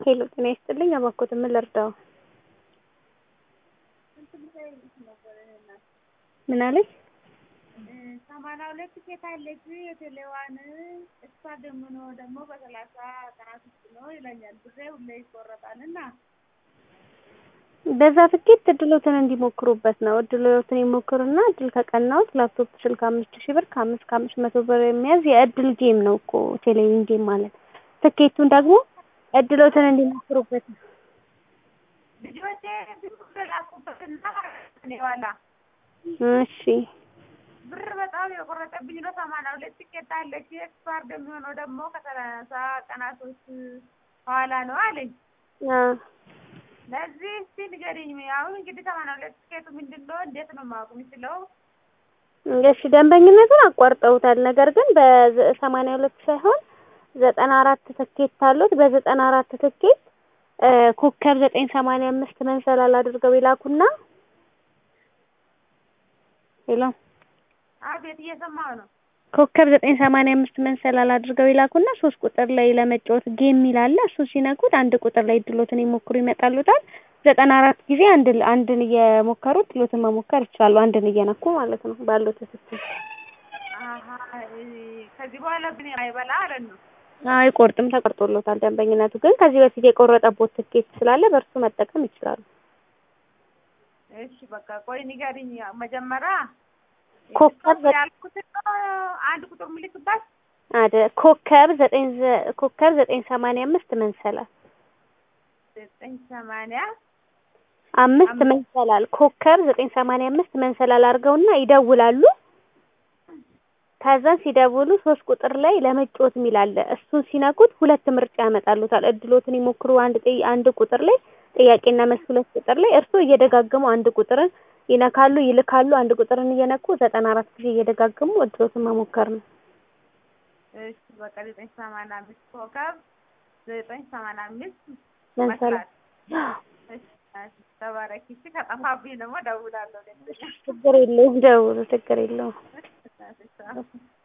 ሄሎ ጤና ይስጥልኝ እባክዎት ምን ልርዳዎ? ምን አለኝ? ሰማንያ ሁለት ሴት አለች የቴሌዋን እሷ ደግሞ ደግሞ በሰላሳ ቀናት ውስጥ ነው ይለኛል። ብሬ ሁሌ ይቆረጣል እና በዛ ትኬት እድሎትን እንዲሞክሩበት ነው። እድሎትን ይሞክሩና እድል ከቀናዎት ላፕቶፕ ስልክ አምስት ሺህ ብር ከአምስት ከአምስት መቶ ብር የሚያዝ የእድል ጌም ነው እኮ ቴሌቪዥን ጌም ማለት። ትኬቱን ደግሞ እድሎትን እንዲሞክሩበት ነው። ልጆቼ ብር ላኩበትና እኔ ዋላ እሺ ብር በጣም የቆረጠብኝ ነው። ሰማንያ ሁለት ቲኬት አለች ኤክስፓርድ የሚሆነው ደግሞ ከሰላሳ ቀናቶች በኋላ ነው አለኝ። አ ለዚህ እስቲ ንገሪኝ። አሁን እንግዲህ ሰማንያ ሁለት ቲኬቱ ምንድን ነው? እንዴት ነው ማወቅ የምችለው? እሺ ደንበኝነቱን አቋርጠውታል። ነገር ግን በሰማንያ ሁለት ሳይሆን ዘጠና አራት ትኬት አሉት። በዘጠና አራት ትኬት ኮከብ ዘጠኝ ሰማንያ አምስት መንሰላል አድርገው ይላኩና ሄሎ አቤት እየሰማሁ ነው። ኮከብ ዘጠኝ ሰማንያ አምስት መንሰላል አድርገው ይላኩና ሶስት ቁጥር ላይ ለመጫወት ጌም ይላል። እሱ ሲነኩት አንድ ቁጥር ላይ ድሎትን ይሞክሩ ይመጣሉታል። ዘጠና አራት ጊዜ አንድ አንድን እየሞከሩ ድሎትን መሞከር ይችላሉ። አንድን እየነኩ ማለት ነው ባለው ትክክል አሀ ከዚህ በኋላ ግን አይበላ አለን ነው። አይቆርጥም፣ ተቆርጦሎታል። ደንበኝነቱ ግን ከዚህ በፊት የቆረጠቦት ትኬት ስላለ በእርሱ መጠቀም ይችላሉ። እሺ በቃ ቆይ ንገሪኝ። መጀመሪያ ኮከብ ያልኩትን አንድ ቁጥር ምልክባት አደ ኮከብ ዘጠኝ ኮከብ ዘጠኝ ሰማንያ አምስት መንሰላል ዘጠኝ ሰማንያ አምስት መንሰላል ኮከብ ዘጠኝ ሰማንያ አምስት መንሰላል አድርገውና ይደውላሉ። ከዛን ሲደውሉ ሶስት ቁጥር ላይ ለመጫወት የሚል አለ። እሱን ሲነኩት ሁለት ምርጫ ያመጣሉታል። እድሎትን ይሞክሩ አንድ አንድ ቁጥር ላይ ጥያቄና መልስ ሁለት ቁጥር ላይ እርስዎ እየደጋገሙ አንድ ቁጥርን ይነካሉ፣ ይልካሉ። አንድ ቁጥርን እየነኩ ዘጠና አራት ጊዜ እየደጋገሙ እድሎትን መሞከር ነው። እሺ በቃ ዘጠኝ ሰማንያ አምስት ኮከብ ዘጠኝ ሰማንያ አምስት መንሰላል ተባረኪ። እሺ ከጠፋብኝ ደግሞ እደውላለሁ። ችግር የለውም፣ ደውሉ፣ ችግር የለውም።